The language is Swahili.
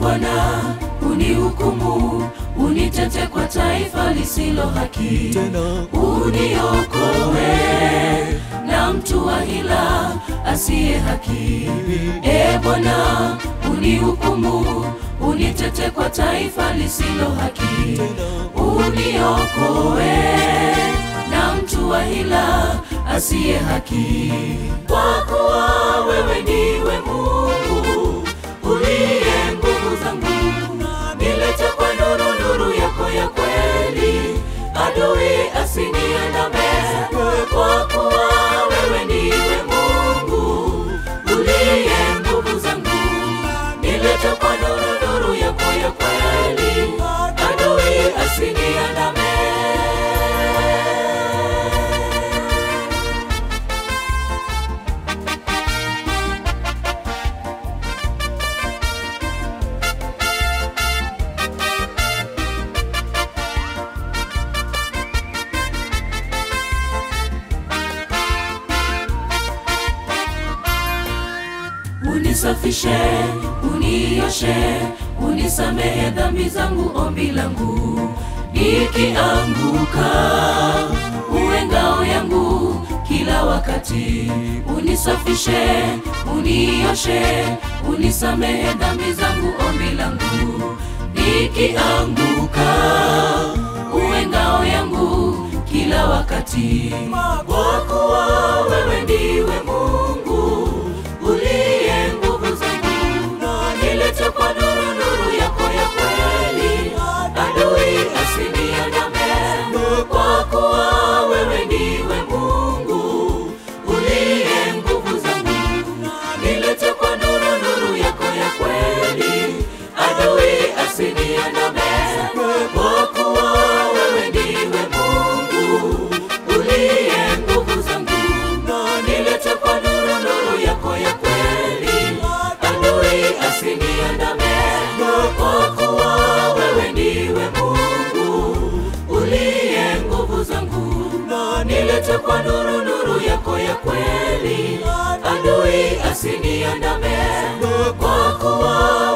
Bwana, unihukumu, unitete kwa taifa lisilo haki, uniokoe na mtu wa hila asiye haki. E Bwana, unihukumu, unitete kwa taifa lisilo haki, uniokoe na mtu wa hila asiye haki. Kwa kuwa wewe ndiwe Mungu uliye nguvu zangu, nilete kwa nuru nuru yako ya kweli, adui asiniandame. Kwa kuwa wewe ndiwe Mungu uliye nguvu zangu, nilete kwa nuru nuru yako ya kweli, adui asiniandame. Unisafishe, unioshe, unisamehe dhambi zangu, ombi langu nikianguka, uwe ngao yangu kila wakati. Unisafishe, unioshe, unisamehe dhambi zangu, ombi langu nikianguka, uwe ngao yangu kila wakati, kwa kuwa wewe ndiwe Mungu uliye nguvu zangu, nilete kwa nuru nuru yako ya kweli, adui asiniandame. Kwa kuwa wewe ndiwe Mungu uliye nguvu zangu, nilete kwa nuru nuru yako ya kweli, adui asiniandame. Kwa kuwa wewe ndiwe Mungu uliye nguvu zangu, nilete kwa nuru nuru yako ya kweli, adui asiniandame. Kwa kuwa wewe ndiwe Mungu uliye nguvu zangu, nilete kwa nuru nuru yako ya kweli, adui asiniandame. Kwa kuwa